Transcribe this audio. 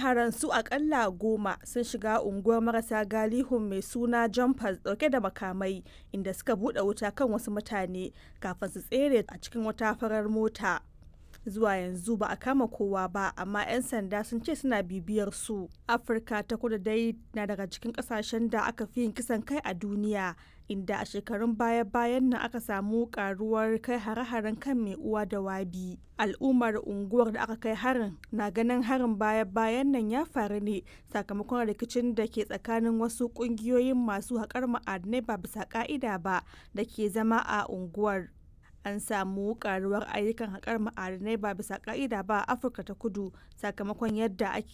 maharan su akalla goma sun shiga unguwar marasa galihun mai suna jumpers dauke da makamai inda suka bude wuta kan wasu mutane kafin su tsere a cikin wata farar mota zuwa yanzu ba a kama kowa ba amma 'yan sanda sun ce suna bibiyar su afirka ta kudu dai na daga cikin kasashen da aka fi yin kisan kai a duniya inda a shekarun baya-bayan nan aka samu karuwar kai hare-haren kan mai uwa da wabi al'ummar unguwar da aka kai harin na ganin harin baya-bayan nan ya faru ne sakamakon rikicin da ke tsakanin wasu kungiyoyin masu haƙar ma'adinai ba bisa ka'ida ba da ke zama a unguwar an samu karuwar ayyukan haƙar ma'adinai ba bisa ka'ida ba a afirka ta kudu sakamakon yadda ake